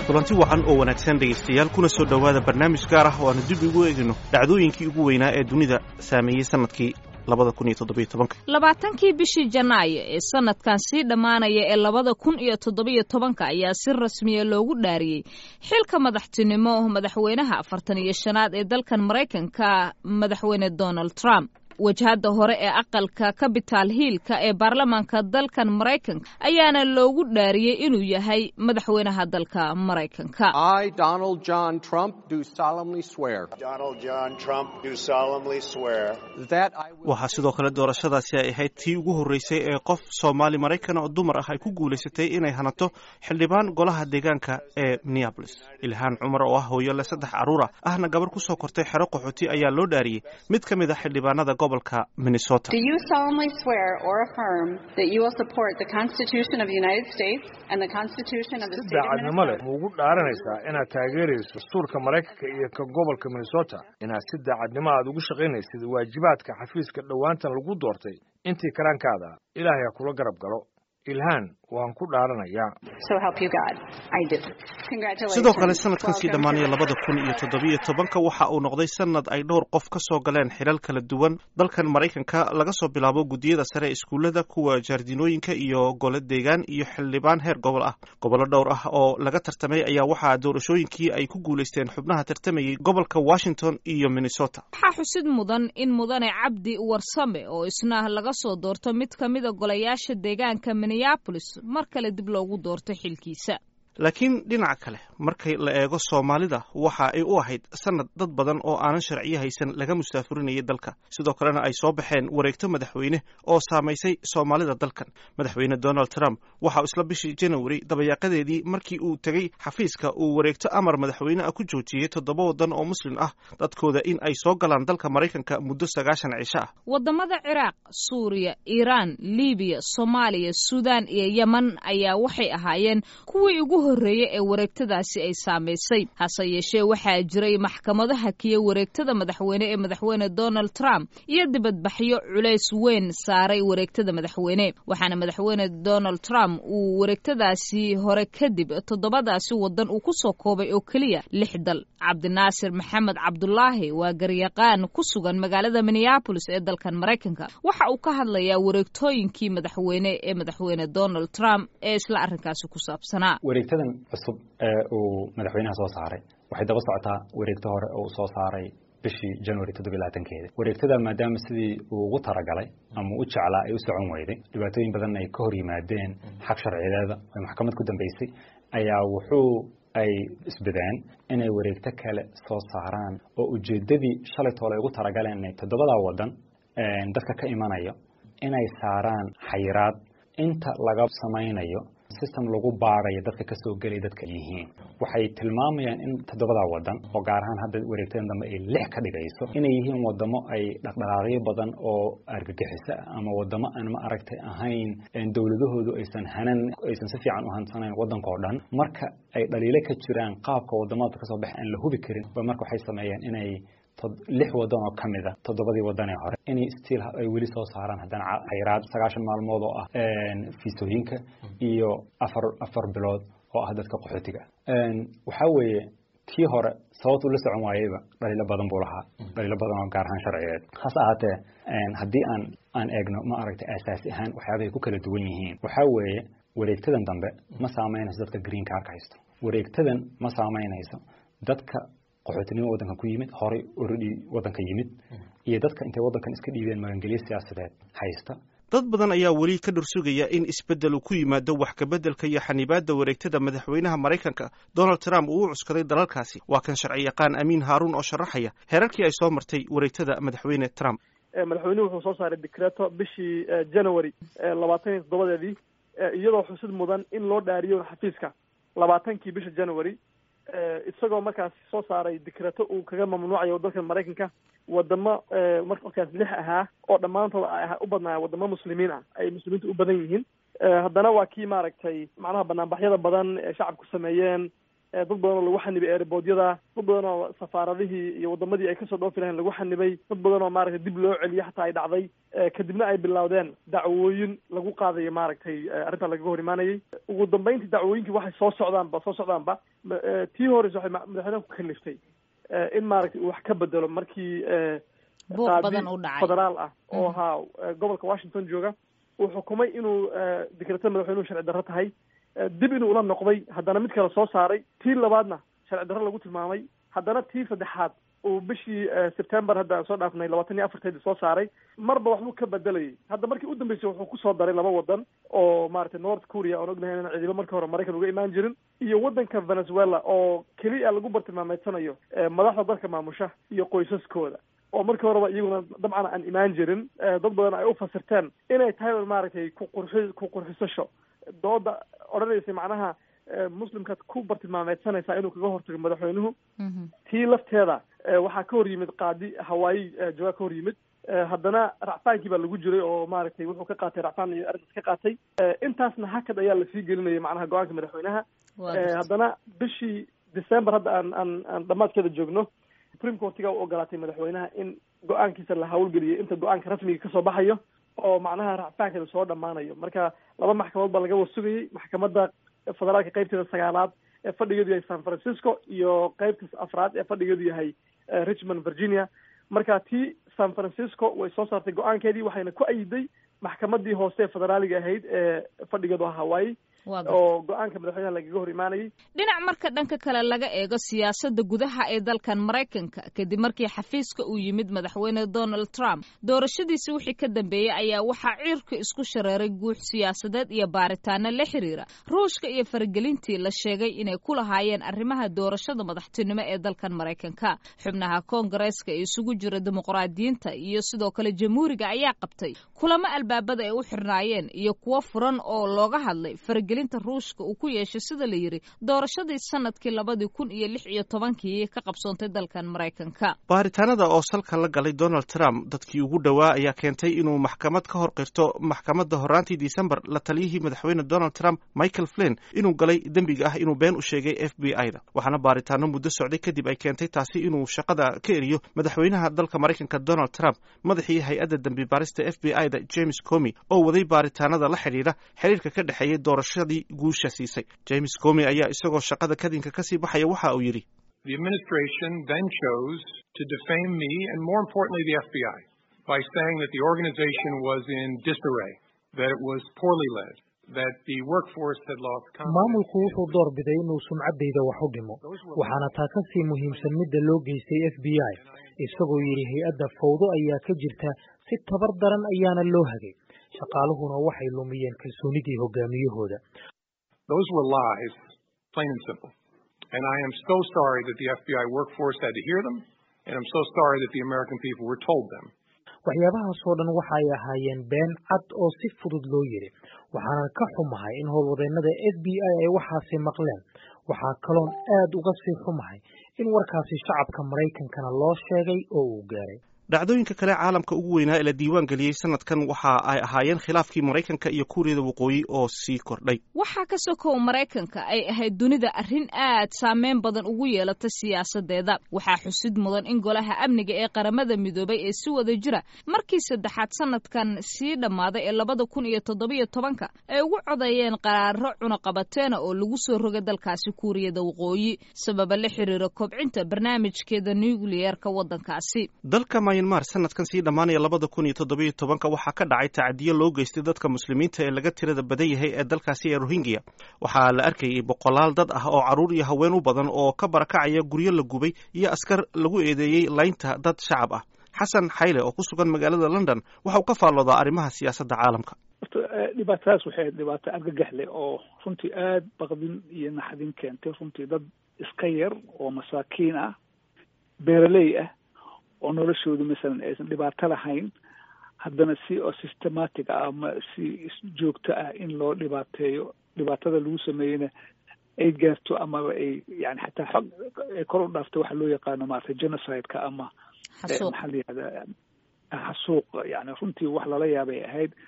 kulanti wacan oo wanaagsan dhegaystayaal kuna soo dhowaada barnaamij gaar ah oo aanu dib ugu eegino dhacdooyinkii ugu weynaa ee dunida saameeyey sanadkii labada kun iyo toddobiyo tobanka labaatankii bishii janaayo ee sanadkan sii dhammaanaya ee labada kun iyo toddobiyo tobanka ayaa si rasmiya loogu dhaariyey xilka madaxtinimo madaxweynaha afartan iyo shanaad ee dalkan maraykanka madaxweyne donald trump wajahadda hore ee aqalka capital hiilka ee baarlamaanka dalkan maraykanka ayaana loogu dhaariyey inuu yahay madaxweynaha dalka maraykanka waxaa sidoo kale doorashadaasi ay ahayd tii ugu horreysay ee qof soomaali maraykan oo dumar ah ay ku guulaysatay inay hanato xildhibaan golaha deegaanka ee minneabolis ilhaan cumar oo ah hooyo leh saddex carruur ah ahna gabarh ku soo kortay xero qaxooti ayaa loo dhaariyey mid ka mid a xildhibaanada gobolka minnesota si daacadnimo leh ma ugu dhaaranaysaa inaad taageerayso dastuurka maraykanka iyo ka gobolka minnesota inaad si daacadnimo aad ugu shaqaynaysid waajibaadka xafiiska dhowaantan lagu doortay intii karaankaada ilaahay ha kula garab galo ilhaan waan ku dhaaranayaa sidoo kale sanadkan sii dhammaanaya labada kun iyo toddobiyo tobanka waxa uu noqday sanad ay dhowr qof ka soo galeen xilal kala duwan dalkan maraykanka laga soo bilaabo guddiyada sare ee iskuullada kuwa jaardinooyinka iyo gole deegaan iyo xildhibaan heer gobol ah gobollo dhowr ah oo laga tartamay ayaa waxaa doorashooyinkii ay ku guulaysteen xubnaha tartamayay gobolka washington iyo minnesota waxaa xusid mudan in mudane cabdi warsame oo isna laga soo doorto mid ka mida golayaasha deegaanka minneabolis mar kale dib loogu doorto xilkiisa laakiin dhinaca kale markay la eego soomaalida waxa ay u ahayd sanad dad badan oo aanan sharciyo haysan laga mustaafurinayay dalka sidoo kalena ay soo baxeen wareegto madaxweyne oo saamaysay soomaalida dalkan madaxweyne donald trump waxauu isla bishii janawari dabayaaqadeedii markii uu tegey xafiiska uu wareegto amar madaxweyne ah ku joojiyey toddoba waddan oo muslim ah dadkooda in ay soo galaan dalka maraykanka muddo sagaashan cisho ah wadamada ciraaq suuriya iiraan libiya soomaaliya suudaan iyo yeman ayaa waxay ahaayeen kuwii ugu horreeye ee wareegtadaasi ay saamaysay hase yeeshee waxaa jiray maxkamado hakiye wareegtada madaxweyne ee madaxweyne donald trump iyo dibadbaxyo culays weyn saaray wareegtada madaxweyne waxaana madaxweyne donald trump uu wareegtadaasi hore kadib toddobadaasi waddan uu ku soo koobay oo keliya lix dal cabdinaasir maxamed cabdulaahi waa garyaqaan ku sugan magaalada minneabolis ee dalkan maraykanka waxa uu ka hadlayaa wareegtooyinkii madaxweyne ee madaxweyne donald trump ee isla arrinkaasi ku saabsanaa wareegtadan cusub ee uu madaxweynaha soo saaray waxay daba socotaa wareegto hore oo uu soo saaray bishii january toddobiy labaatankeeda wareegtada maadaama sidii uu ugu talagalay ama u jeclaa ay u socon weyday dhibaatooyin badan ay ka hor yimaadeen xaq sharciyeeda ay maxkamad ku dambeysay ayaa wuxuu ay isbadeen inay wareegto kale soo saaraan oo ujeeddadii shalay toole ay ugu talagaleen inay toddobadaa waddan dadka ka imanayo inay saaraan xayiraad inta laga samaynayo system lagu baarayo dadka ka soo gelaya dadka yihiin waxay tilmaamayaan in toddobadaa waddan oo gaar ahaan hadda wareegtadan dambe ay lix ka dhigayso inay yihiin wadamo ay dhaqdhaqaaqyo badan oo argagixiso ama wadamo aan ma aragtay ahayn dowladahoodu aysan hanan aysan si fiican u hansanayn waddanka oo dhan marka ay dhaliilo ka jiraan qaabka wadamada kasoo baxa aan la hubi karin ba marka waxay sameeyeen inay lix waddan oo ka mid a toddobadii waddan ee hore inay stiil ay weli soo saaraan haddana xayiraad sagaashan maalmood oo ah fiisooyinka iyo afar afar bilood oo ah dadka qaxootiga waxaa weeye kii hore sababtu la socon waayeyba dhaliilo badan buu lahaa dhaliilo badan oo gaar ahaan sharciyeed hase ahaatee haddii aan aan eegno ma aragtay aasaasi ahaan waxyaabahay ku kala duwan yihiin waxaa weeye wareegtadan dambe ma saameynayso dadka green carka haysto wareegtadan ma saameynayso dadka qaxootinimo waddankan ku yimid horay oradi waddanka yimid iyo dadka intay waddankan iska dhiibeen magangelyo siyaasadeed haysta dad badan ayaa weli ka dhursugaya in isbeddel uu ku yimaado wax kabeddelka iyo xanibaadda wareegtada madaxweynaha maraykanka donald trump uu u cuskaday dalalkaasi waa kan sharci yaqaan amiin haaruun oo sharaxaya heerarkii ay soo martay wareegtada madaxweyne trump madaxweynuhu wuxuu soo saaray decreto bishii january labaatan iyo toddobadeedii iyadoo xusid mudan in loo dhaariyo xafiiska labaatankii bisha january isagoo markaas soo saaray dikreto uu kaga mamnuucayo dalka maraykanka wadamo markaas lix ahaa oo dhammaantood ay u badnaaya wadamo muslimiin ah ay muslimiinta u badan yihiin haddana waa kii maaragtay macnaha banaanbaxyada badan ee shacabku sameeyeen dad badan oo lagu xanibay airbodyada dad badan oo safaaradihii iyo wadamadii ay kasoo dhoofi lahayn lagu xanibay dad badan oo maaragtay dib loo celiyo xataa ay dhacday kadibna ay bilowdeen dacwooyin lagu qaadayo maaragtay arrintaa lagaga hor imaanayay ugu dambeyntii dacwooyinkii waxay soo socdaanba soo socdaanba tii horeysa waxay madaxweynaha ku kaliftay in maaragtay uu wax ka bedelo markii federaal ah oo ahaa gobolka washington jooga uu xukumay inuu dekretada madaxweynuhu sharci darro tahay dib inuu ula noqday haddana mid kale soo saaray tii labaadna sharci darro lagu tilmaamay haddana tii saddexaad uu bishii september hadda aan soo dhaafnay labaatan iyo afarteedii soo saaray marba waxbuu ka bedelayay hadda markii u dambeysay wuxuu kusoo daray laba wadan oo maaragtay north korea oon ognahay inaan ciidamo markii hore maraykan uga imaan jirin iyo waddanka venezuela oo keliya lagu bartilmaameedsanayo madaxda dalka maamusha iyo qoysaskooda oo markii horeba iyaguna dabcan aan imaan jirin dad badan ay u fasirteen inay tahay maaragtay ku qurxi ku qurxisasho dooda odhanaysay macnaha muslimkaad ku bartilmaameedsanaysaa inuu kaga hortago madaxweynuhu tii lafteeda waxaa ka hor yimid qaadi hawaayi jawaa ka hor yimid haddana racfaankii baa lagu jiray oo maaragtay wuxuu ka qaatay racfaan iyo arrintaas ka qaatay intaasna hakad ayaa lasii gelinayay macnaha go-aanka madaxweynaha haddana bishii december hadda aan aan aan dhamaadkeeda joogno supreme courtiga u ogolaatay madaxweynaha in go-aankiisa la hawlgeliyo inta go-aanka rasmiga kasoo baxayo oo macnaha racfaankeeda soo dhammaanayo marka laba maxkamadood baa laga wasugayay maxkamadda federaalka qaybteeda sagaalaad ee fadhigeedu yahay san francisco iyo qaybta afraad ee fadhigeedu yahay richmond virginia marka tii san francisco way soo saartay go-aankeedii waxayna ku ayiday maxkamadii hoose ee federaaliga ahayd ee fadhigeedu ah hawaii oo go-aanka madaxweynaha lagaga hor imaanayay dhinac marka dhanka kale laga eego siyaasadda gudaha ee dalkan maraykanka kadib markii xafiiska uu yimid madaxweyne donald trump doorashadiisi wixii ka dambeeyey ayaa waxaa ciirka isku shareeray guux siyaasadeed iyo baaritaano la xiriira ruushka iyo faragelintii la sheegay inay ku lahaayeen arrimaha doorashada madaxtinimo ee dalkan maraykanka xubnaha koongareeska ee isugu jira dimuqraadiyiinta iyo sidoo kale jamhuuriga ayaa qabtay kulamo albaabada ay u xirnaayeen iyo kuwo furan oo looga hadlay gelinta ruushka uu ku yeeshay sida la yidhi doorashadii sanadkii labadii kun iyo lix iyo tobankii ka qabsoontay dalkan maraykanka baaritaanada oo salka la galay donald trump dadkii ugu dhowaa ayaa keentay inuu maxkamad ka hor qirto maxkamadda horaantii december la taliyihii madaxweyne donald trump michael flin inuu galay dembiga ah inuu been u sheegay f b i da waxaana baaritaano muddo socday kadib ay keentay taasi inuu shaqada ka eriyo madaxweynaha dalka maraykanka donald trump madaxii hay-adda dembi baarista f b i da james comi oo waday baaritaanada la xidhiidha xiriirka ka dhexeeyay doorasha guusha siisay james comi ayaa isagoo shaqada kadinka kasii baxaya waxa uu yidhi The administration then chose to defame me and more importantly the FBI by saying that the organization was in disarray, that it was poorly led, that the workforce had lost confidence. maamulku wuxuu doorbiday inuu sumcaddayda wax u dhimo waxaana taa ka sii muhiimsan midda loo geystay f b i isagoo yidhi hay-adda fawdo ayaa ka jirta si tabar daran ayaana loo hagay shaqaaluhuna waxay lumiyeen kalsoonidii hogaamiyahooda Those were lies, plain and simple. And I am so sorry that the FBI workforce had to hear them, and I'm so sorry that the American people were told them. waxyaabahaasoo dhan waxay ahaayeen been cad oo si fudud loo yidhi waxaanan ka xumahay in howlwadeennada f b i ay waxaasi maqleen waxaa kaloon aad uga sii xumahay in warkaasi shacabka maraykankana loo sheegay oo uu gaaray dhacdooyinka kale caalamka ugu weynaa ee la diiwaan geliyey sanadkan waxa ay ahaayeen khilaafkii maraykanka iyo kuuriyada waqooyi oo sii kordhay waxaa ka sokow maraykanka ay ahayd dunida arrin aad saameyn badan ugu yeelata siyaasadeeda waxaa xusid mudan in golaha amniga ee qaramada midoobay ee si wada jira markii saddexaad sanadkan sii dhammaaday ee labada kun iyo toddobiyo tobanka ay ugu codeeyeen qaraaro cunaqabateena oo lagu soo rogay dalkaasi kuuriyada waqooyi sababa la xiriira kobcinta barnaamijkeeda nucleyeerka waddankaasi myanmar sanadkan sii dhammaanaya labada kun iyo toddobiyo tobanka waxaa ka dhacay tacadiyo loo geystay dadka muslimiinta ee laga tirada badan yahay ee dalkaasi ee rohingya waxaa la arkayay boqolaal dad ah oo carruur iyo haween u badan oo ka barakacaya guryo la gubay iyo askar lagu eedeeyey laynta dad shacab ah xasan xayle oo ku sugan magaalada london waxa uu ka faalloodaa arrimaha siyaasadda caalamka dhibaatadaas waxay dhibaato argagax leh oo runtii aada baqdin iyo naxdin keentay runtii dad iska yar oo masaakiin ah beeraley ah oo noloshoodu masalan aysan dhibaato lahayn haddana si oo systematic ah ama si joogto ah in loo dhibaateeyo dhibaatada lagu sameeyeyna ay gaarto amaba ay yani xataa xog ay kor u dhaafto waxa loo yaqaano maarata genocide-ka ama maxaa la yihahdaa xasuuq yani runtii wax lala yaabay ahayd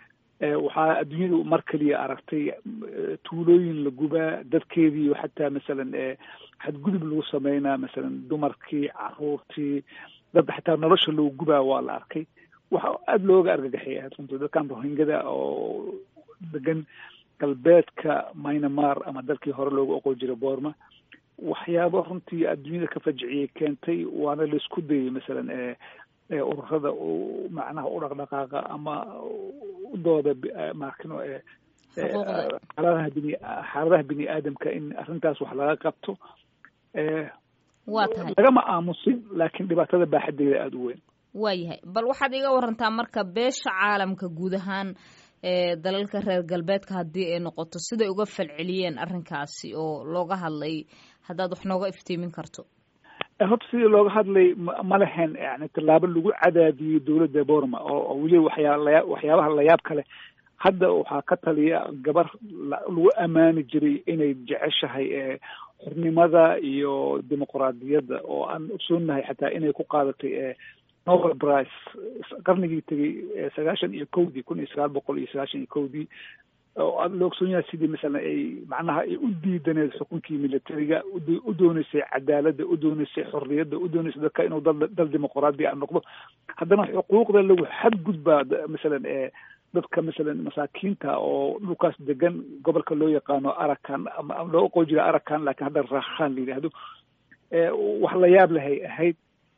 waxaa adduunyadu mar keliya aragtay tuulooyin la gubaa dadkeedii xataa masalan xadgudub lagu sameynaa masalan dumarkii caruurtii dad xataa nolosha loo gubaa waa la arkay waxa aada looga argagaxay ahayd runtii dadkan rohingada oo degan galbeedka myanmar ama dalkii hore loogu oqon jiray boorma waxyaabo runtii adduunyada ka fajiciyay keentay waana laisku dayay masalan ururada macnaha u dhaqdhaqaaqa ama udooda maakino xaaladaha bini xaaladaha bini aadamka in arrintaas wax laga qabto waa tahay lagama aamusin laakiin dhibaatada baaxadeeda aada u weyn waayahay bal waxaad iga warantaa marka beesha caalamka guud ahaan ee dalalka reer galbeedka haddii ay noqoto siday uga falceliyeen arrinkaasi oo looga hadlay haddaad wax nooga iftiimin karto horta sidii looga hadlay ma lehen yani tallaabo lagu cadaadiyey dowladda borma oo weliba waxyaa waxyaabaha layaab kale hadda waxaa ka taliya gabar lagu ammaani jiray inay jeceshahay xornimada iyo dimuqraadiyadda oo aan ogsoonahay xataa inay ku qaadatay nobel price qarnigii tegey sagaashan iyo kowdii kun iyo sagaal boqol iyo sagaashan iyo kowdii oo aada la ogsoon yahay sidii masalan ay macnaha ay u diidaneed xukunkii militariga u dooneysay cadaaladda u dooneysay xorriyadda u dooneysay dadka inuu dal dal dimuqraadi a noqdo haddana xuquuqda lagu xadgudbaa masalan dadka masalan masaakiinta oo dhulkaas degan gobolka loo yaqaano arakan ama loo oqon jira arakan laakiin hadda raakhan la yidhaahdo wax la yaab lahay ahayd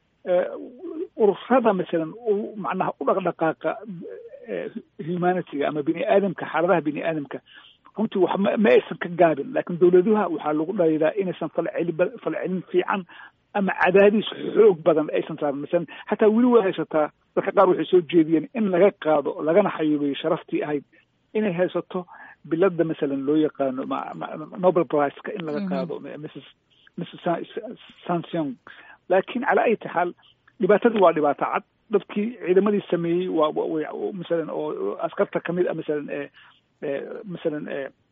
ururada masalan macnaha u dhaqdhaqaaqa humanityga ama bini aadamka xaaladaha bini aadamka runtii wax ma ma aysan ka gaabin laakiin dowladuha waxaa lagu dhaliilaa inaysan falceli falcelin fiican ama cadaadis xoog badan aysan saarin masalan xataa weli waa haysataa dadka qaar waxay soo jeediyeen in laga qaado lagana xayuubiyo sharaftii ahayd inay haysato bilada masalan loo yaqaano nobel priceka in laga qaado mrs mrs sansion laakiin calaa ayati xaal dhibaatadii waa dhibaato cad dadkii ciidamadii sameeyey waa masalan oo askarta kamid ah masalan masalan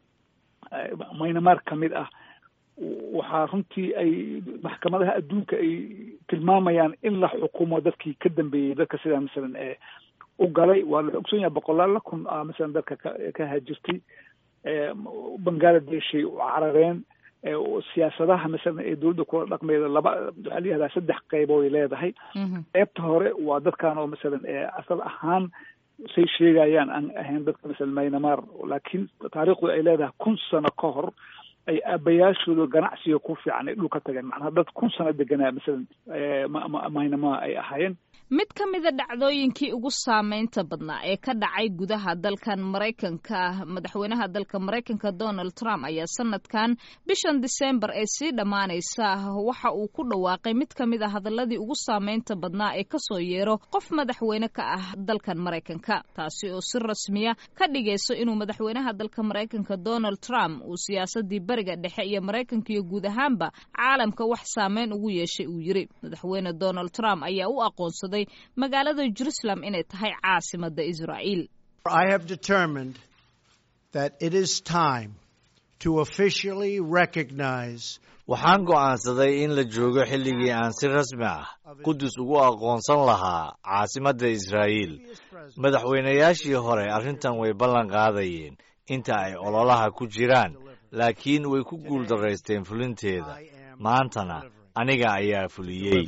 myanmar kamid ah waxaa runtii ay maxkamadaha adduunka ay tilmaamayaan in la xukumo dadkii ka dambeeyey dadka sidaa masalan u galay waa la ogson yahay boqolaal la kun ah masalan dadka ka ka haajirtay bangaladesh ay u carareen siyaasadaha masalan ee dowladda kula dhaqmeeda laba waxaa la yihahdaa saddex qeybood ay leedahay qeybta hore waa dadkan oo masalan asal ahaan say sheegayaan aan ahayn dadka masalan myanmar laakiin taariikhdu ay leedahay kun sano ka hor ay aabayaashooda ganacsiga ku fiican ay dhulka tageen macnaha dad kun sano deganaa masalan myanmar ay ahaayeen mid ka mida dhacdooyinkii ugu saameynta badnaa ee ka dhacay gudaha dalkan maraykanka madaxweynaha dalka maraykanka donald trump ayaa sanadkan bishan disembar ee sii dhammaanaysa waxa uu ku dhawaaqay mid ka mid a hadaladii ugu saameynta badnaa ee kasoo yeero qof madaxweyne ka ah dalkan maraykanka taasi oo si rasmiya ka dhigayso inuu madaxweynaha dalka maraykanka donald trump uu siyaasadii bariga dhexe iyo maraykanka iyo guud ahaanba caalamka wax saameyn ugu yeeshay uu yiri madaxweyne donald trump ayaa u aqoonsaday magaalada jerusalem inay tahay caasimada israa'iil I have determined that it is time to officially recognize waxaan go'aansaday in la joogo xilligii aan si rasmi ah qudus ugu aqoonsan lahaa caasimadda israa'iil madaxweynayaashii hore arrintan way ballan qaadayeen inta ay ololaha ku jiraan laakiin way ku guuldaraysteen fulinteeda maantana aniga ayaa fuliyey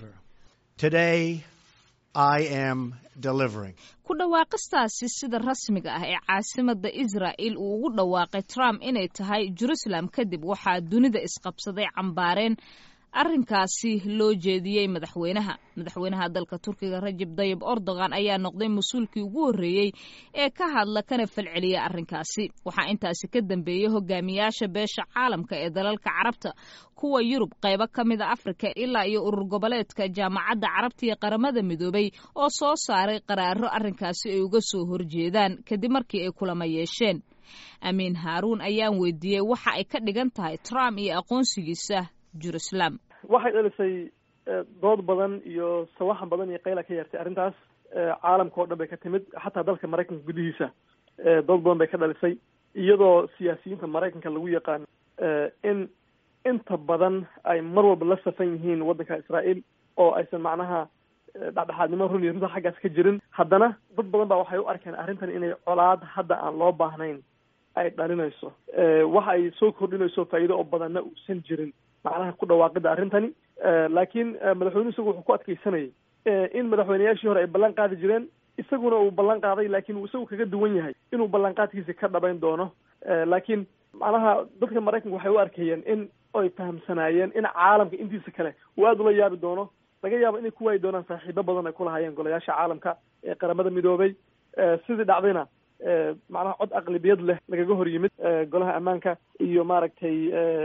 ku dhawaaqistaasi sida rasmiga ah ee caasimada israa'il uu ugu dhawaaqay trump inay tahay jerusalem kadib waxaa dunida isqabsaday cambaareen arrinkaasi loo jeediyey madaxweynaha madaxweynaha dalka turkiga rajab dayib erdogan ayaa noqday mas-uulkii ugu horreeyey ee ka hadla kana falceliya arrinkaasi waxaa intaasi ka dambeeyey hogaamiyaasha beesha caalamka ee dalalka carabta kuwa yurub qaybo ka mida afrika ilaa iyo urur goboleedka jaamacadda carabta iyo qaramada midoobay oo soo saaray qaraaro arrinkaasi ay uga soo horjeedaan kadib markii ay kulama yeesheen amiin haaruun ayaan weydiiyey waxa ay ka dhigan tahay trump iyo aqoonsigiisa jerusalem waxay dhalisay dood badan iyo sawaxan badan iyo qayla ka yeertay arrintaas caalamka oo dhan bay ka timid xataa dalka maraykanka gudihiisa dood badan bay ka dhalisay iyadoo siyaasiyiinta maraykanka lagu yaqaan in inta badan ay mar walba la safan yihiin waddanka israa'iil oo aysan macnaha dhexdhexaadnimo run iyo runta xaggaas ka jirin haddana dad badan baa waxay u arkeen arrintan inay colaad hadda aan loo baahnayn ay dhalinayso waxa ay soo kordhinayso faa'iido oo badanna uusan jirin macnaha ku dhawaaqida arrintani laakiin madaxweynuhu isagu wuxuu ku adkeysanayay in madaxweyneyaashii hore ay ballan qaadi jireen isaguna uu ballan qaaday laakiin uu isagu kaga duwan yahay inuu ballanqaadkiisa ka dhabayn doono laakiin macnaha dadka maraykanka waxay u arkayeen in ay fahamsanaayeen in caalamka intiisa kale uu aada ula yaabi doono laga yaabo inay ku waayi doonaan saaxiibo badan ay kulahaayeen golayaasha caalamka ee qaramada midoobay sidii dhacdayna macnaha cod aqlibiyad leh lagaga hor yimid golaha ammaanka iyo maaragtay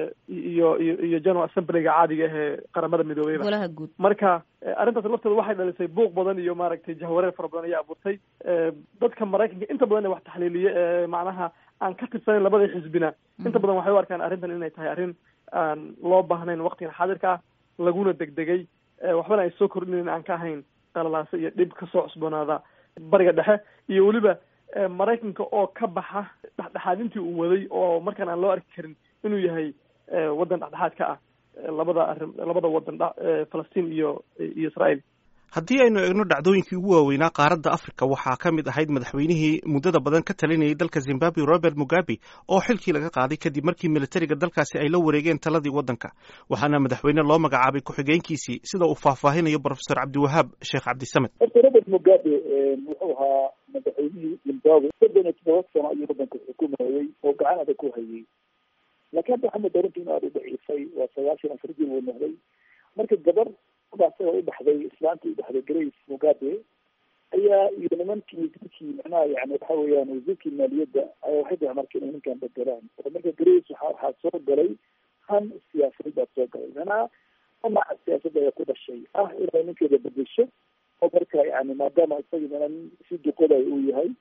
iyo iyo iyo general assemblyga caadiga ah ee qaramada midoobeyba golaha guud marka arrintaas lafteeda waxay dhalisay buuq badan iyo maaragtay jahwareer fara badan ayaa abuurtay dadka maraykanka inta badan ee wax taxliiliye ee macnaha aan ka tirsanayn labada xisbina inta badan waxay u arkaan arrintan inay tahay arrin aan loo baahnayn waqtigan xaadirka ah laguna degdegay waxbana ay soo kordhinayn aan ka ahayn qalalaase iyo dhib kasoo cusboonaada bariga dhexe iyo weliba maraykanka oo ka baxa dhexdhexaadintii uu waday oo markaan aan loo arki karin inuu yahay waddan dhexdhexaad ka ah labada arrin labada waddan falastiin iyo iyo israael haddii aynu eegno dhacdooyinkii ugu waaweynaa qaaradda afrika waxaa ka mid ahayd madaxweynihii muddada badan ka talinayay dalka zimbabwe robert mugabe oo xilkii laga qaaday kadib markii militariga dalkaasi ay la wareegeen taladii waddanka waxaana madaxweyne loo magacaabay ku-xigeenkiisii sida uu faahfaahinayo profesor cabdiwahaab sheekh cabdisamed horta robert mugabe wuxuu ahaa madaxweynihii zimbabwe soddon iyo toddoba sano ayuu waddanka xukumayey oo gacan adag ku hayay laakiin hadda waxaa moodaa runtii in aada u daciifay waa sagaashan afar jir uu noqday marka gabar asaga u dhaxday islaantii u dhaxday grace mugabe ayaa iyo nimankii dadkii macnaha yani waxa weeyaan wasiirkii maaliyadda ayaa waxay dahay marka inay ninkan bedelaan oo marka grace waxa waxaa soo galay han siyaasadeed baa soo galay macnaha dhinaca siyaasadda ayaa ku dhashay ah inay ninkeeda bedesho oo marka yani maadaama isagii minan si duqoday uu yahay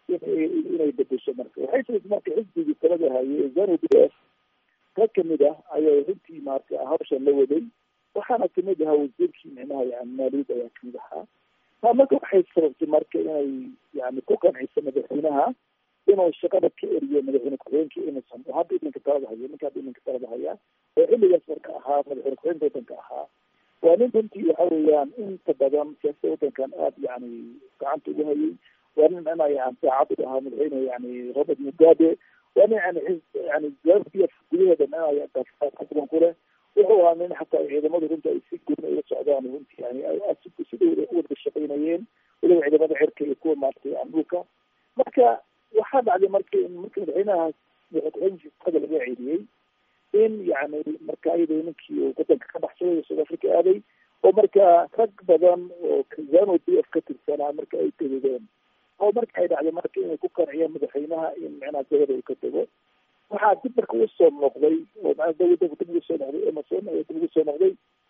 inay bedesho marka waxay samaysay marka xisbigii talada hayay zanu b f rag kamid ah ayaa runtii maarata hawshan la waday waxaana kamid ahaa wasiirkii micnaha yani maaliyadda ayaa kamid ahaa taa marka waxay sababtay marka inay yani ku qanciso madaxweynaha inuu shaqada ka eriyo madaxweyne ku-xigeenka emerson oo hadda iminka talada haya ninka hadda iminka talada haya oo xilligaas marka ahaa madaxweyne ku-xigeenka waddanka ahaa waa nin runtii waxa weeyaan inta badan siyaasada waddankan aada yani gacanta ugu hayay waa nin micnaha yani saacad u ahaa madaxweyne yani robert mugabe waa nin yani yani zambia gudaheeda micnaha badan ku leh wuxuu ahaa nin xataa ciidamada runta ay si gooni ula socdaan runtii yani si dhow u wada shaqaynayeen weliba ciidamada cirka iyo kuwa maaragtay yani dhulka marka waxaa dhacday marka in marka madaxweynaha madaxweynaha laga ceeliyey in yani marka ayada ninkii wadanka ka baxsaday south africa aaday oo marka rag badan oo zano b f ka tirsanaa marka ay tegedeen oo marka ay dhacday marka inay ku qanciyeen madaxweynaha in micnaha dabada uu ka tego waxaa dib marka usoo noqday oo maa dawladda dib ugu soo noqday emerson ayaa dib ugu soo noqday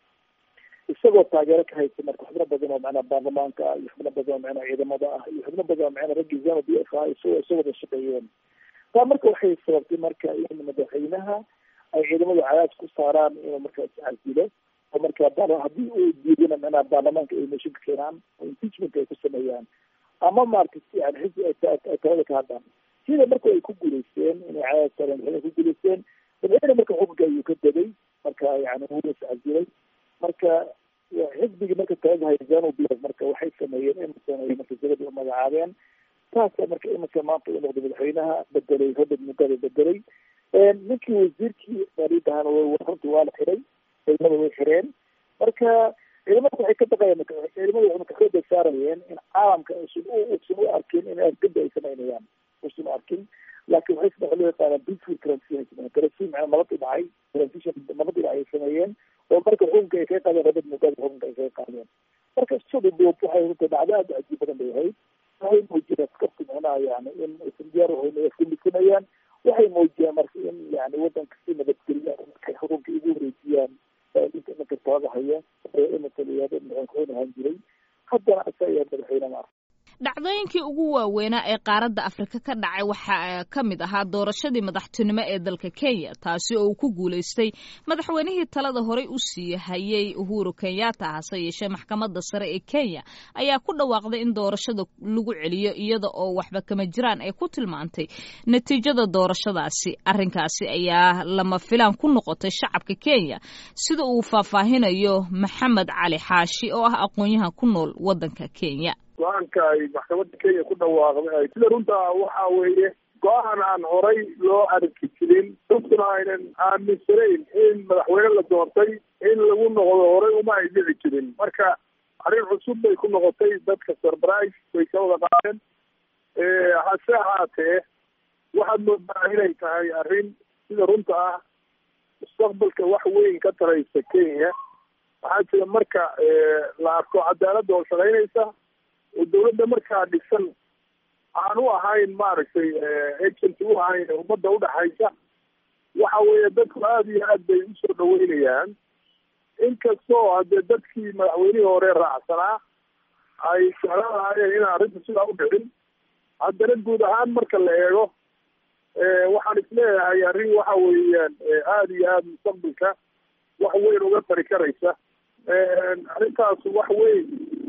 isagoo taageero ka haysta marka xubno badan oo macnaha baarlamaanka ah iyo xubno badan oo macnaha ciidamada ah iyo xubno badan oo macnaha raggii zano b f ah isagoo isoo wada shaqeeyeen taa marka waxay sababtay marka in madaxweynaha ay ciidamadu cadaad ku saaraan inuu markaas casilo oo marka haddii uu diidana macnaha baarlamaanka ay mooshin ka keenaan oo impeachment ay ku sameeyaan ama maarata yani xisbi ay talada ka hadlaan sida marka ay ku guuleysteen inay cadaad saareen madaxweyne ku guuleysteen madaxweyne marka xukunka ayuu ka degay marka yani wuu is casilay marka xisbigii marka talada hayzano b marka waxay sameeyeen emerson ay marka dabada u magacaabeen taasa marka emerson maanta u noqday madaxweynaha bedelay robert mugabe bedelay ninkii wasiirkii maaliyadahana runtii waa la xiray ciidamada way xireen marka ciidamada waxay ka baqayeen ciidamada waxay marka xooga saarayeen in caalamka usan usan u arkin in argada ay samaynayaan usan u arkin laakiin waxay waxa loo yaqaana peaceful transition ay sameeyeen transition macnaa nabadii dhacay transition nabadii dhacay ay sameeyeen oo marka xukunka ay kaga qaadeen robert mugabe xukunka ay kaga qaadeen marka sida duub waxay runtii dhacdo aada cajiib badan bay ahayd waxay muujiyeen askarti macnaha yani in aysan diyaar uhayn ay afkumisanayaan waxay muujiyeen marka in yani wadanka si nabadgelya markay xukunka igu wareejiyaan ninka ninka talada haya ee emerson iyo madaxweyne ku-xigeen ahaan jiray haddana asa ayaa madaxweyne ma dhacdooyinkii ugu waaweynaa ee qaaradda afrika ka dhacay waxaa ka mid ahaa doorashadii madaxtinimo ee dalka kenya taasi oo uu ku guulaystay madaxweynihii talada horey u sii hayay uhuru kenyatta hase yeeshee maxkamadda sare ee kenya ayaa ku dhawaaqday in doorashada lagu celiyo iyada oo waxba kama jiraan ay ku tilmaantay natiijada doorashadaasi arrinkaasi ayaa lama filaan ku noqotay shacabka kenya sida uu faahfaahinayo maxamed cali xaashi oo ah aqoon-yahan ku nool waddanka kenya go-aanka ay maxkamadda kenya ku dhawaaqday sida runta waxa weeye go-aan aan horay loo arki jirin dadkuna aynan aaminsanayn in madaxweyne la doontay in lagu noqdo horay uma ay dhici jirin marka arrin cusub bay ku noqotay dadka surprise bay ka wada qaadeen hase ahaatee waxaad moodaa inay tahay arrin sida runta ah mustaqbalka wax weyn ka taraysa kenya waxaa jira marka la arko cadaaladda oo shaqaynaysa oo dawladda markaa dhisan aan u ahayn maaragtay agent u ahayn ummadda udhaxaysa waxa weeye dadku aada iyo aad bay usoo dhaweynayaan inkastoo hadee dadkii madaxweynihii hore raacsanaa ay jeclaanaayeen inaan arrinta sidaa u dhicin haddana guud ahaan marka la eego waxaan isleeyahay arrin waxa weeyaan aada iyo aada mustaqbalka wax weyn uga tari karaysa arrintaas wax weyn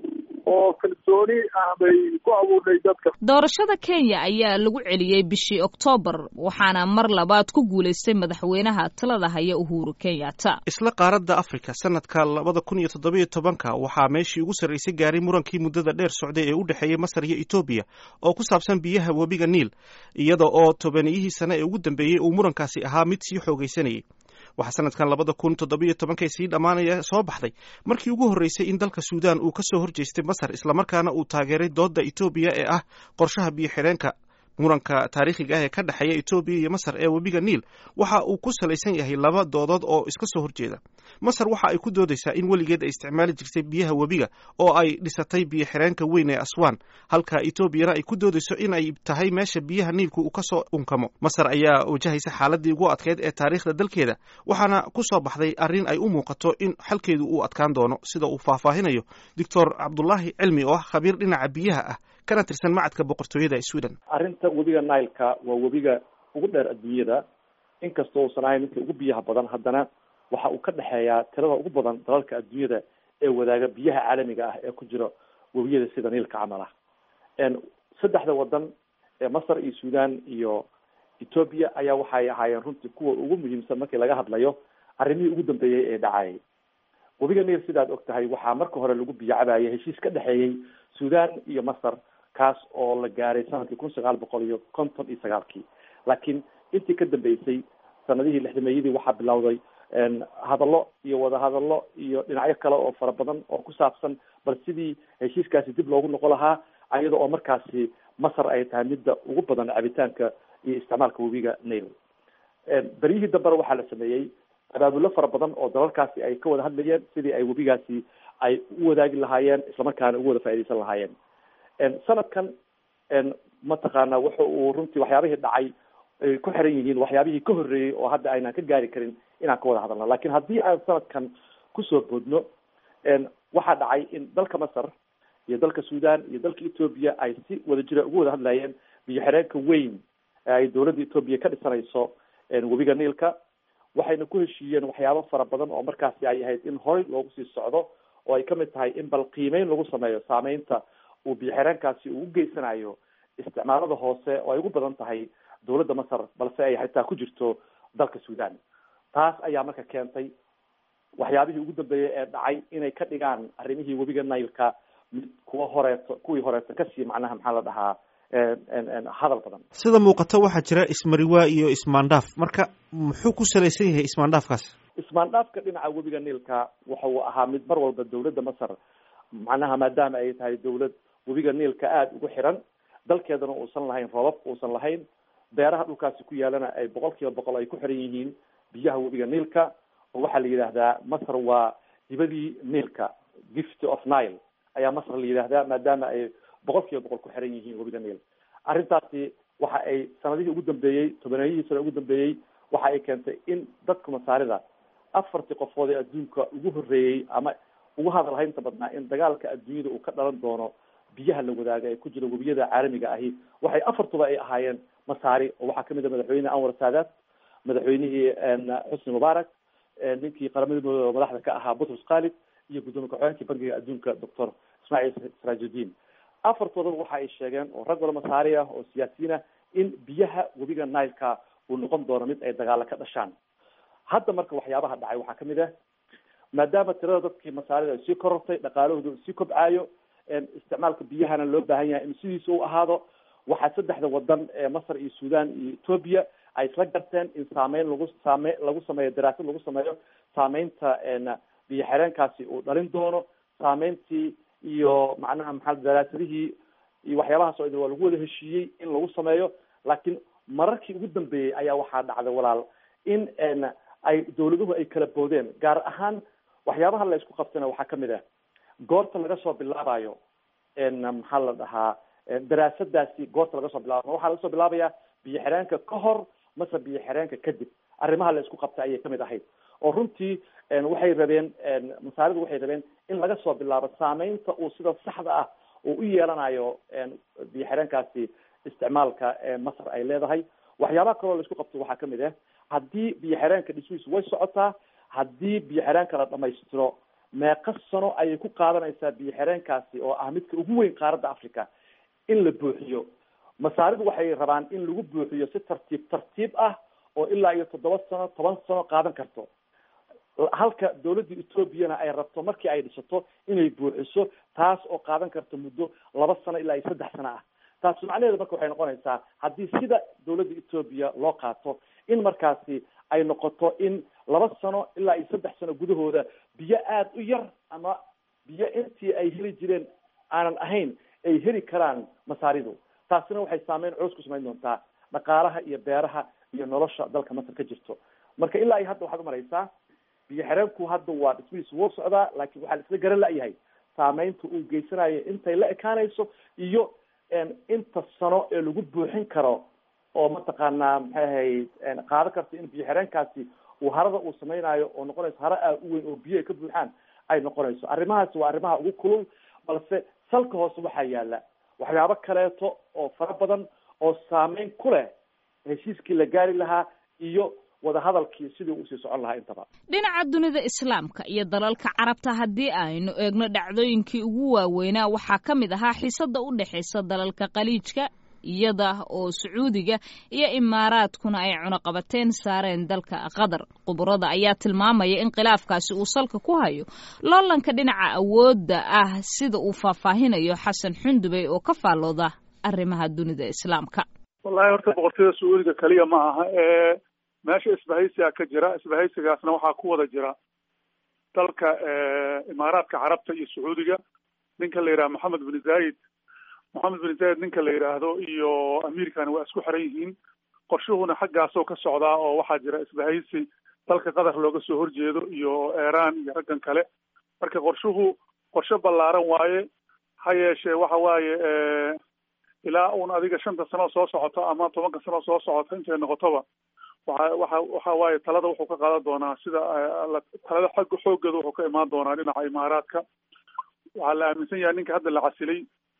oo kalsooni ah bay ku abuurdhay dadka doorashada kenya ayaa lagu celiyey bishii oktoobar waxaana mar labaad ku guulaystay madaxweynaha talada haya uhuru kenyatta isla qaaradda afrika sanadka labada kun iyo toddobiyo tobanka waxaa meeshii ugu sarraysay gaaray murankii muddada dheer socday ee u dhexeeyey masar iyo etoobiya oo ku saabsan biyaha webiga niil iyada oo tobaniyihii sane ee ugu dambeeyey uu murankaasi ahaa mid sii xoogaysanayay waxaa sanadkan labada kun toddobiyo tobankay sii dhammaanaya soo baxday markii ugu horreysay in dalka suudaan uu ka soo horjeestay masar islamarkaana uu taageeray doodda etoobiya ee ah qorshaha biyo xidheenka muranka taariikhiga ah ee ka dhexeeya etoobiya iyo masar ee webiga niil waxa uu ku salaysan yahay laba doodood oo iska soo horjeeda masar waxa ay ku doodaysaa in weligeed ay isticmaali jirtay biyaha webiga oo ay dhisatay biyo xidheenka weyn ee aswan halka etoobiyana ay ku doodayso in ay tahay meesha biyaha niilku uu kasoo unkamo masar ayaa wajahaysa xaaladii ugu adkeyd ee taariikhda dalkeeda waxaana ku soo baxday arrin ay u muuqato in xalkeedu uu adkaan doono sida uu faahfaahinayo doctor cabdulaahi cilmi oo ah khabiir dhinaca biyaha ah kana tirsan macadka boqortooyada sweden arrinta webiga nileka waa webiga ugu dheer adduunyada inkastoo uusan ahayn midka ugu biyaha badan haddana waxa uu ka dhexeeyaa tirada ugu badan dalalka adduunyada ee wadaaga biyaha caalamiga ah ee ku jira webiyada sida niilka camal ah saddexda wadan ee masar iyo sudan iyo ethoobia ayaa waxay ahaayeen runtii kuwa ugu muhiimsan markii laga hadlayo arrimihii ugu dambeeyey ee dhacayay webiga niil sidaad og tahay waxaa marka hore lagu biyo cabayay heshiis ka dhexeeyey sudan iyo masar kaas oo la gaaray sanadkii kun sagaal boqol iyo konton iyo sagaalkii laakiin intii ka dambeysay sanadihii lixdameeyadii waxaa bilowday hadallo iyo wadahadallo iyo dhinacyo kale oo fara badan oo ku saabsan bal sidii heshiiskaasi dib loogu noqon lahaa ayada oo markaasi masar ay tahay midda ugu badan cabitaanka iyo isticmaalka webiga nail beryihii dambena waxaa la sameeyey abaabullo fara badan oo dalalkaasi ay ka wada hadlayeen sidii ay webigaasi ay u wadaagi lahaayeen islamarkaana ugu wada faaidaysan lahaayeen sanadkan mataqaana wuxa uu runtii waxyaabihii dhacay ay ku xiran yihiin waxyaabihii ka horreeyey oo hadda aynaan ka gaari karin inaan ka wada hadalno lakin haddii aan sanadkan kusoo boodno waxaa dhacay in dalka masar iyo dalka sudan iyo dalka ethoobia ay si wada jira ugu wada hadlayeen biyo xireenka weyn ee ay dowladda ethoobia ka dhisanayso webiga niilka waxayna ku heshiiyeen waxyaabo fara badan oo markaasi ay ahayd in horey loogu sii socdo oo ay kamid tahay in bal qiimeyn lagu sameeyo saameynta uu biyo xireenkaasi uu geysanayo isticmaalada hoose oo ay ugu badan tahay dowladda masar balse ay xitaa ku jirto dalka sudan taas ayaa marka keentay waxyaabihii ugu dambeeyey ee dhacay inay ka dhigaan arrimihii webiga nailka mid kuwa horeeto kuwii horeeto kasii macnaha maxaa la dhahaa hadal badan sida muuqata waxaa jira ismariwaa iyo ismaandhaaf marka muxuu ku salaysan yahay ismaandhaafkaas ismaandhaafka dhinaca webiga niilka waxa uu ahaa mid mar walba dowladda masar macnaha maadaama ay tahay dowlad webiga niilka aada ugu xiran dalkeedana uusan lahayn roobab uusan lahayn beeraha dhulkaasi ku yaalana ay boqol kiiba boqol ay ku xiran yihiin biyaha webiga niilka oo waxaa la yidhaahdaa masar waa dibadii niilka gift of nile ayaa masar la yidhaahdaa maadaama ay boqol kiiba boqol ku xiran yihiin webiga niil arrintaasi waxa ay sanadihii ugu dambeeyey tobaneeyihii sano ugu dambeeyey waxa ay keentay in dadka masaarida afartii qofood ee adduunka ugu horreeyey ama ugu hadalhaynta badnaa in dagaalka adduunyada uu ka dhalan doono biyaha la wadaaga ee ku jira webiyada caalamiga ahi waxay afartuba ay ahaayeen masaari oo waxaa kamid a madaxweyne anwar saadaat madaxweynihii xusni mubaarak ninkii qaramada midooda madaxda ka ahaa butrus khalid iyo guddoomiye ku-xigeenkii bankiga adduunka doctor ismaaciil siraajuddin afartoodaba waxa ay sheegeen oo rag wala masaari ah oo siyaasiyiin ah in biyaha webiga nileka uu noqon doono mid ay dagaalo ka dhashaan hadda marka waxyaabaha dhacay waxaa kamid ah maadaama tirada dadkii masaarida ay sii korortay dhaqaalahooda uu sii kobcaayo isticmaalka biyahana loo baahan yahay in sidiisa u ahaado waxaa saddexda wadan ee masar iyo sudan iyo ethoopia ay isla garteen in saameyn lagu saame lagu sameeyo daraasad lagu sameeyo saameynta biyo xireenkaasi uu dhalin doono saameyntii iyo macnaha maxaa daraasadihii iyo waxyaabahaas oo idin waa lagu wada heshiiyey in lagu sameeyo laakiin mararkii ugu dambeeyey ayaa waxaa dhacday walaal in ay dawladuhu ay kala boodeen gaar ahaan waxyaabaha la isku qabtana waxaa kamid ah goorta laga soo bilaabayo maxaa la dhahaa daraasadaasi goorta laga soo bilaabayo waxaa laga soo bilaabayaa biyo xireenka ka hor mase biyo xireenka kadib arrimaha la isku qabtay ayay kamid ahayd oo runtii waxay rabeen masaaridu waxay rabeen in laga soo bilaabo saameynta uu sida saxda ah uu u yeelanayo biyo xireenkaasi isticmaalka masar ay leedahay waxyaabaha kaloo la isku qabto waxaa kamid ah haddii biyo xireenka dhismihiisu way socotaa haddii biyo xireenka la dhamaystiro meeqa sano ayay ku qaadanaysaa biyo xireenkaasi oo ah midka ugu weyn qaaradda africa in la buuxiyo masaaridu waxay rabaan in lagu buuxiyo si tartiib tartiib ah oo ilaa iyo toddoba sano toban sano qaadan karto halka dawladda ethoobiana ay rabto markii ay dhisato inay buuxiso taas oo qaadan karto muddo laba sano ilaa iyo saddex sano ah taas macnaheedu marka waxay noqonaysaa haddii sida dawladda ethoobiya loo qaato in markaasi ay noqoto in laba sano ilaa iyo saddex sano gudahooda biyo aada u yar ama biyo intii ay heli jireen aanan ahayn ay heli karaan masaaridu taasina waxay saameyn coos ku samayn doontaa dhaqaalaha iyo beeraha iyo nolosha dalka masar ka jirto marka ilaa iyo hadda waxaad umaraysaa biyo xireenku hadda waa dhismihiisu wuu socdaa laakiin waxaa la isla garan la-yahay saameynta uu geysanayo intay la ekaanayso iyo inta sano ee lagu buuxin karo oo mataqaanaa maxay ahayd qaado karta in biyo xireenkaasi uu harada uu samaynayo oo noqonayso hara aad u weyn oo biyo ay ka buuxaan ay noqonayso arrimahaasi waa arrimaha ugu kulul balse salka hoose waxaa yaala waxyaabo kaleeto oo fara badan oo saameyn ku leh heshiiskii la gaari lahaa iyo wadahadalkii sidii usii socon lahaa intaba dhinaca dunida islaamka iyo dalalka carabta haddii aynu eegno dhacdooyinkii ugu waaweynaa waxaa ka mid ahaa xiisada u dhexaysa dalalka khaliijka iyada oo sacuudiga iyo imaaraadkuna ay cunuqabateen saareen dalka qatar khuburada ayaa tilmaamaya in khilaafkaasi uu salka ku hayo loolanka dhinaca awoodda ah sida uu faahfaahinayo xasan xundubey oo ka faallooda arrimaha dunida islaamka wallahi horta boqortooyada sacuudiga keliya ma aha ee meesha isbahaysiga ka jira isbahaysigaasna waxaa ku wada jira dalka imaaraadka carabta iyo sacuudiga ninka la yidhaha moxamed bin zayid moxamed bin zayid ninka la yidhaahdo iyo amiirkani waa isku xiran yihiin qorshuhuna xaggaasoo ka socdaa oo waxaa jira isbahaysi dalka qatar looga soo horjeedo iyo iran iyo raggan kale marka qorshuhu qorshe ballaaran waaye ha yeeshee waxa waaye ilaa uun adiga shanta sano soo socoto ama tobanka sano soo socoto intay noqotoba waxa waxa waxa waaye talada wuxuu ka qaadan doonaa sida talada xagga xoogeeda wuxuu ka imaan doonaa dhinaca imaaraadka waxaa la aaminsan yahay ninka hadda la casilay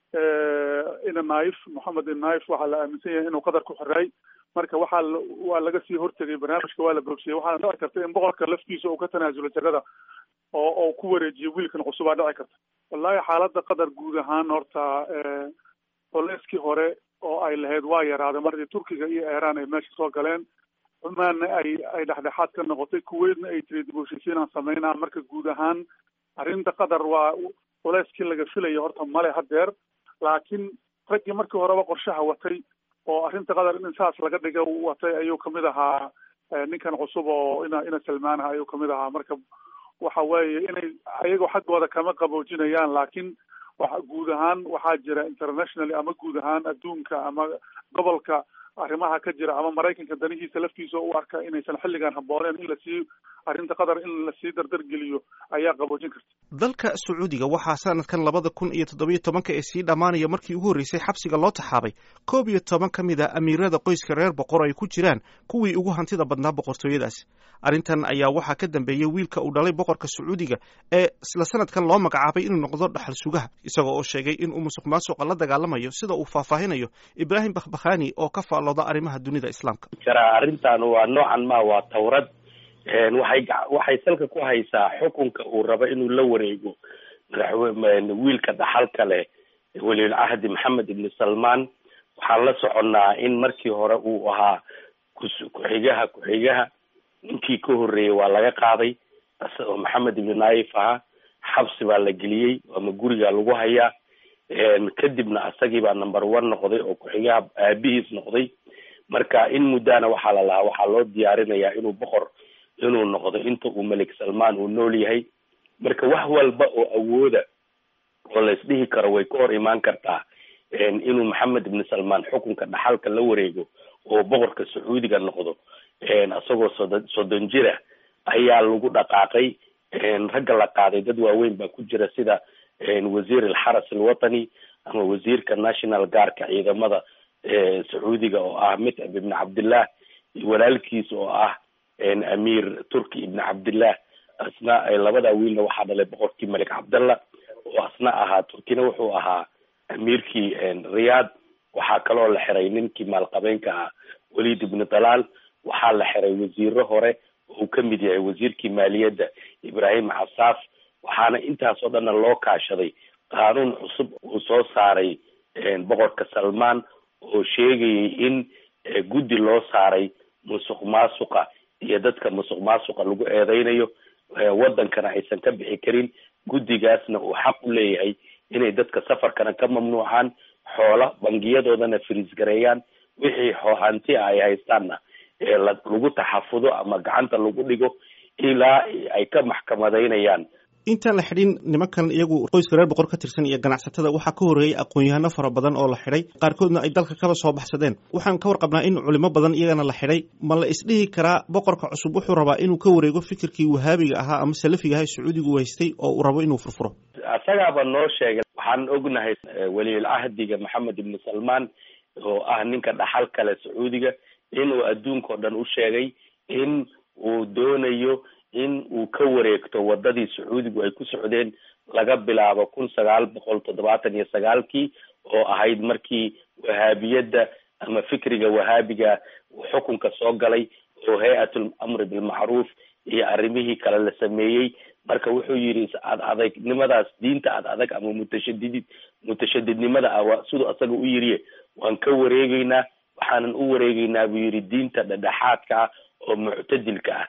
ina naif moxamed inaif waxaa la aaminsan yahay inuu qadar ku xiray marka waxaa waa laga sii hortegay barnaamijka waa la bogsiyey waxaana dhici karta in boqorka laftiisa uu ka tanaasulo jagada oo oo ku wareejiyo wiilkan cusubaa dhici karta wallahi xaaladda qatar guud ahaan horta oleyskii hore oo ay lahayd waa yaraaday markii turkiga iyo iran ay meesha soo galeen cumaanna ay ay dhexdhexaad ka noqotay kuweydna ay tiri dib u heshiisiinaan sameynaa marka guud ahaan arrinta qatar waa culeyskii laga filaya horta male hadeer laakiin raggii markii horeba qorshaha watay oo arrinta qatar in saas laga dhiga watay ayuu kamid ahaa ninkan cusub oo ina ina salmaanah ayuu kamid ahaa marka waxa weeye inay ayagoo xaggooda kama qaboojinayaan laakiin waxa guud ahaan waxaa jira internationally ama guud ahaan adduunka ama gobolka arrimaha ka jira ama maraykanka danihiisa laftiisa u arka inaysan xilligan habbooneen in lasii arrinta qatar in lasii dardargeliyo ayaa qaboojin karta dalka sacuudiga waxaa sanadkan labada kun iyo toddobiyo tobanka ee sii dhammaanaya markii ugu horreysay xabsiga loo taxaabay koob iyo toban ka mid a amiirada qoyska reer boqor ay ku jiraan kuwii ugu hantida badnaa boqortooyadaas arrintan ayaa waxaa ka dambeeyey wiilka uu dhalay boqorka sacuudiga ee isla sanadkan loo magacaabay inuu noqdo dhaxal sugaha isagoo oo sheegay inuu musuq maasuqa la dagaalamayo sida uu faahfaahinayo ibraahim bakhbakhani oo ka faallooda arrimaha dunida islaamka karaa arrintan waa noocan ma waa tawrad waxay waxay salka ku haysaa xukunka uu rabo inuu la wareego madaxwe wiilka dhaxalka leh weliyul cahdi maxamed ibni salmaan waxaan la soconnaa in markii hore uu ahaa ku-xigaha ku-xigaha ninkii ka horreeyey waa laga qaaday oo maxamed ibni naayif ahaa xabsi baa la geliyey ama gurigaa lagu hayaa kadibna asagii baa number one noqday oo ku-xigaha aabihiis noqday marka in muddana waxaa la lahaa waxaa loo diyaarinayaa inuu boqor inuu noqdo inta uu melik salmaan uu nool yahay marka wax walba oo awooda oo la isdhihi karo way ka hor imaan kartaa inuu maxamed ibni salmaan xukunka dhaxalka la wareego oo boqorka sacuudiga noqdo isagoo soddon soddon jira ayaa lagu dhaqaaqay ragga la qaaday dad waaweyn baa ku jira sida wasiir alxaras alwatani ama wasiirka national guardka ciidamada sacuudiga oo ah mitcab ibni cabdillah walaalkiis oo ah amiir turki ibni cabdillah asna labada wiilna waxaa dhalay boqorkii malik cabdallah oo asna ahaa turkina wuxuu ahaa amiirkii riyaad waxaa kaloo la xiray ninkii maalqabeenka ah walid ibni dalaal waxaa la xiray wasiiro hore uu kamid yahay wasiirkii maaliyadda ibrahim casaaf waxaana intaasoo dhanna loo kaashaday qaanuun cusub uu soo saaray boqorka salmaan oo sheegayay in guddi loo saaray musuq maasuqa iyo dadka musuq maasuqa lagu eedeynayo wadankana aysan ka bixi karin guddigaasna uu xaq u leeyahay inay dadka safarkana ka mamnuucaan xoola bangiyadoodana firiisgareeyaan wixii hanti a ay haystaanna lagu taxafudo ama gacanta lagu dhigo ilaa ay ka maxkamadaynayaan intaan la xidhin nimankan iyagu qoyska reer boqor ka tirsan iyo ganacsatada waxaa ka horreeyey aqoon-yahano fara badan oo la xidhay qaarkoodna ay dalka kaba soo baxsadeen waxaan ka warqabnaa in culimo badan iyagana la xidhay ma la isdhihi karaa boqorka cusub wuxuu rabaa inuu ka wareego fikirkii wahaabiga ahaa ama salafiga ahaa sacuudigu haystay oo uu rabo inuu furfuro asagaaba noo sheegay waxaan ognahay weliyul cahdiga maxamed ibni salmaan oo ah ninka dhaxal kale sacuudiga inuu adduunkao dhan u sheegay in uu doonayo in uu ka wareegto wadadii sacuudigu ay ku socdeen laga bilaabo kun sagaal boqol toddobaatan iyo sagaalkii oo ahayd markii wahaabiyadda ama fikriga wahaabiga xukunka soo galay oo hay-atul amri bilmacruuf iyo arrimihii kale la sameeyey marka wuxuu yidhi ad adegnimadaas diinta ad adag ama mutashadidid mutashadidnimada ah siduu asaga u yiriye waan ka wareegeynaa waxaanan u wareegeynaa buu yidhi diinta dhedhexaadka ah oo muctadilka ah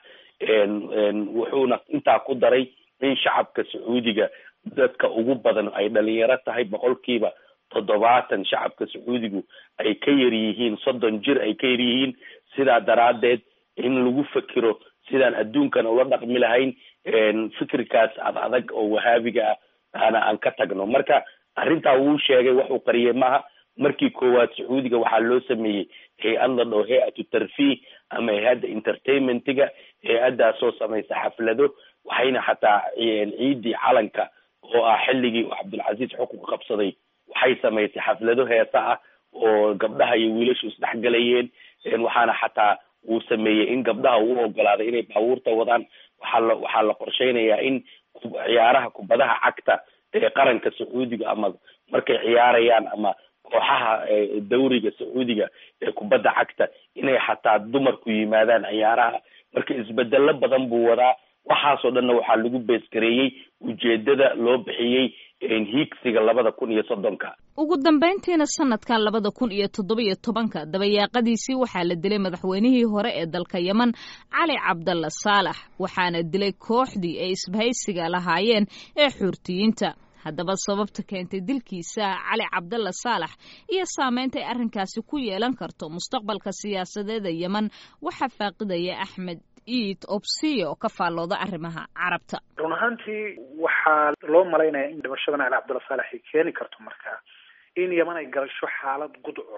wuxuuna intaa ku daray in shacabka sacuudiga dadka ugu badan ay dhalinyaro tahay boqolkiiba toddobaatan shacabka sacuudigu ay ka yar yihiin soddon jir ay ka yar yihiin sidaa daraaddeed in lagu fekero sidaan adduunkana ula dhaqmi lahayn fikirkaas ad adag oo wahaabiga ah ana aan ka tagno marka arrintaa wuu sheegay waxuu qariyay maaha markii koowaad sacuudiga waxaa loo sameeyey hay-ad la dhao hay-atu tarfiih ama hay-adda entertainmentiga hay-addaasoo samaysa xaflado waxayna xataa ciidii calanka oo ah xilligii uu cabdulcasiis xukunka qabsaday waxay samaysay xaflado heesa ah oo gabdhaha iyo wiilashu isdhexgalayeen waxaana xataa uu sameeyey in gabdhaha uu ogolaaday inay baabuurta wadaan waxaa la waxaa la qorsheynayaa in ciyaaraha kubadaha cagta ee qaranka sacuudiga ama markay ciyaarayaan ama kooxaha dawriga sacuudiga ee kubadda cagta inay xataa dumarku yimaadaan ciyaaraha marka isbedelo badan buu wadaa waxaasoo dhanna waxaa lagu beesgareeyey ujeedada loo bixiyey hiigsiga labada kun iyo soddonka ugu dambayntiina sanadkan labada kun iyo toddobiyo tobanka dabayaaqadiisii waxaa la dilay madaxweynihii hore ee dalka yeman cali cabdalla saalax waxaana dilay kooxdii ay isbahaysiga lahaayeen ee xuurtiyiinta haddaba sababta keentay dilkiisa cali cabdalla saalax iyo saameynta ay arrinkaasi ku yeelan karto mustaqbalka siyaasadeed ee yeman waxaa faaqidaya axmed iid obsiyo oo ka faallooda arrimaha carabta run ahaantii waxaa loo malaynaya in dhimashadan cali cabdalla saalax ay keeni karto markaa in yeman ay galasho xaalad gudcur ah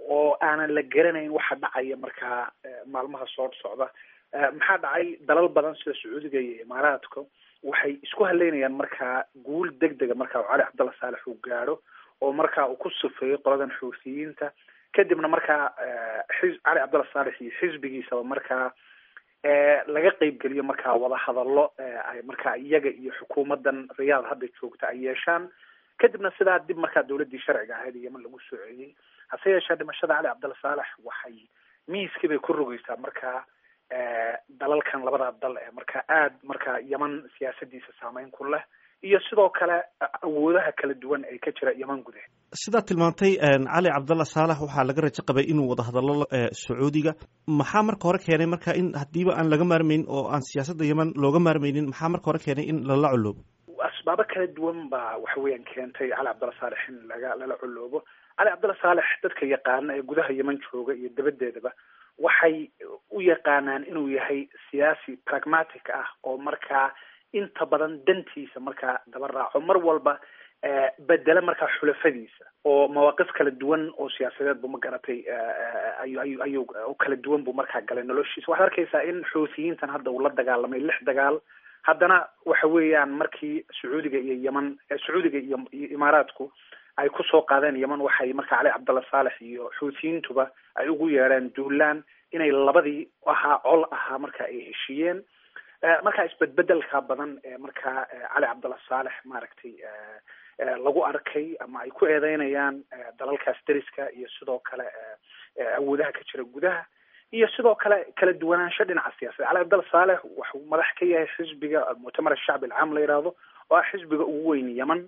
oo aanan la garanayn waxa dhacaya markaa maalmaha soo socda maxaa dhacay dalal badan sida sacuudiga iyo imaaraadka waxay isku haleynayaan markaa guul deg dega markaa cali cabdalla saalex uu gaadho oo markaa uu ku sufeeyo qoladan xuutiyiinta kadibna markaa xi cali cabdalla saalex iyo xisbigiisaba markaa laga qeybgeliyo markaa wadahadallo ay markaa iyaga iyo xukuumadan riyaad hadda joogta ay yeeshaan kadibna sidaa dib markaa dawladdii sharciga ahayd yeman lagu soo celiyey hase yeeshee dhimashada cali cabdalla saalex waxay miiskii bay ku rogeysaa markaa dalalkan labadaa dal ee markaa aad markaa yeman siyaasadiisa saameyn ku leh iyo sidoo kale awoodaha kala duwan ee ka jira yeman gudaheed sidaad tilmaantay cali cabdalla saalax waxaa laga rajo qabay inuu wada hadallo sacuudiga maxaa marka hore keenay marka in hadiiba aan laga maarmayn oo aan siyaasadda yeman looga maarmaynin maxaa marka hore keenay in lala coloobo asbaabo kala duwan baa waxa weeyaan keentay cali cabdalla saalex in laga lala coloobo cali cabdalla saalex dadka yaqaana ee gudaha yeman jooga iyo dabadeedaba waxay u yaqaanaan inuu yahay siyaasi pragmatic ah oo markaa inta badan dantiisa markaa daba raaco mar walba bedela markaa xulafadiisa oo mawaaqif kala duwan oo siyaasadeed bu ma garatay ayu ayu ayuu kala duwan buu markaa galay noloshiisa waxaad arkaysaa in xuutiyiintan hadda uu la dagaalamay lix dagaal haddana waxa weeyaan markii sacuudiga iyo yeman sacuudiga iyo iyo imaaraadku ay kusoo qaadeen yeman waxay markaa cali cabdalla saalex iyo xuutiyiintuba ay ugu yeedheen duulaan inay labadii ahaa col ahaa marka ay heshiiyeen markaa isbedbedelka badan ee markaa cali cabdalla saalex maaragtay lagu arkay ama ay ku eedeynayaan dalalkaas deriska iyo sidoo kale awoodaha ka jira gudaha iyo sidoo kale kala duwanaansho dhinaca siyaasadda cali cabdalla saalex waxuu madax ka yahay xisbiga almuctamar ashacbi alcaam la yidhaahdo oo ah xisbiga ugu weyn yeman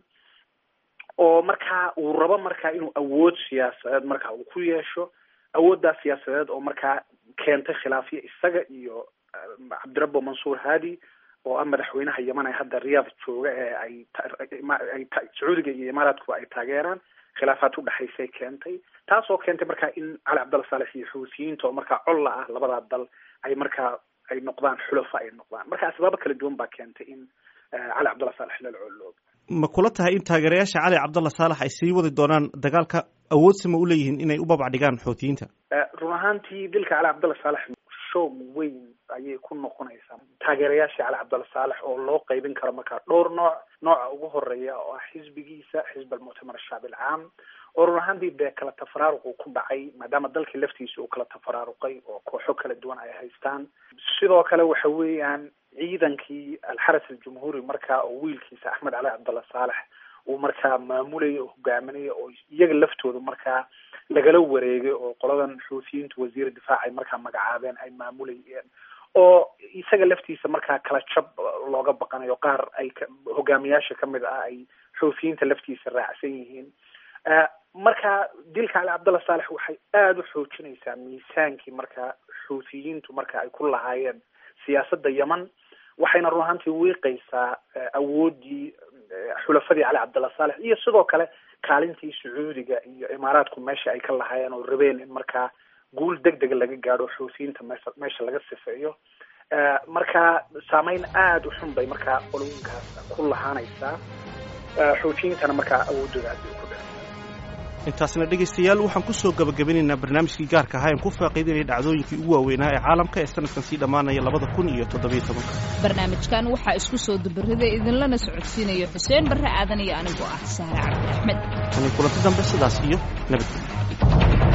oo markaa uu rabo markaa inuu awood siyaasadeed markaa uu ku yeesho awooddaas siyaasadeed oo markaa keentay khilaafyo isaga iyo cabdirabbo mansuur haadi oo ah madaxweynaha yeman ee hadda riyaad jooga ee ay ay sacuudiga iyo imaaraadkuba ay taageeraan khilaafaad udhexaysay keentay taasoo keentay markaa in cali cabdalla saalex iyo xuutiyiinta oo markaa colla ah labadaa dal ay markaa ay noqdaan xulafa ay noqdaan marka asbaabo kala duwan baa keentay in cali cabdalla saalex lala coloobo ma kula tahay in taageerayaasha cali cabdalla saalax ay sii wadi doonaan dagaalka awoodsama u leeyihiin inay u babac dhigaan xuutiyiinta run ahaantii dilka cali cabdalla saalex shoog weyn ayay ku noqonaysaa taageerayaasha cali cabdalla saalex oo loo qeybin karo markaa dhowr nooc nooca ugu horeeya oo ah xisbigiisa xisb almuctamar ashacbi alcaam oo run ahaantii dee kala tafaraaruqu ku dhacay maadaama dalkii laftiisa uu kala tafaraaruqay oo kooxo kala duwan ay haystaan sidoo kale waxa weeyaan ciidankii alxaras aljumhuuri markaa oo wiilkiisa axmed cali cabdalla saalex uu markaa maamulaya oo hogaaminaya oo iyaga laftooda markaa lagala wareegay oo qoladan xuutiyiintu wasiir difaac ay markaa magacaabeen ay maamulayeen oo isaga laftiisa markaa kala jab looga baqanayo qaar ay hogaamiyaasha kamid ah ay xuutiyiinta laftiisa raacsan yihiin marka dilka cali cabdalla saalex waxay aada u xoojinaysaa miisaankii markaa xuutiyiintu marka ay ku lahaayeen siyaasadda yeman waxayna run ahaantii wiiqaysaa awooddii xulafadii cali cabdalla saalex iyo sidoo kale kaalintii sacuudiga iyo imaaraadku meesha ay ka lahaayeen oo rabeen in markaa guul deg dega laga gaadho xuutiyiinta meesha meesha laga sifeeyo marka saameyn aada u xun bay markaa qolooyinkaas ku lahaanaysaa xuutiyiintana markaa awooddooda aad bay ku dha intaasna dhegaystayaal waxaan ku soo gabagabinaynaa barnaamijkii gaarka ahaa aan ku faaqiidanaya dhacdooyinkii ugu waaweynaa ee caalamka ee sanadkan sii dhammaanaya labada kun iyo toddobiyo tobanka barnaamijkan waxaa isku soo dubariday idinlana socodsiinaya xuseen barre aadan iyo anigoo ah sahre cabdi axmed tani kulanti dambe sidaas iyo nabadgelyo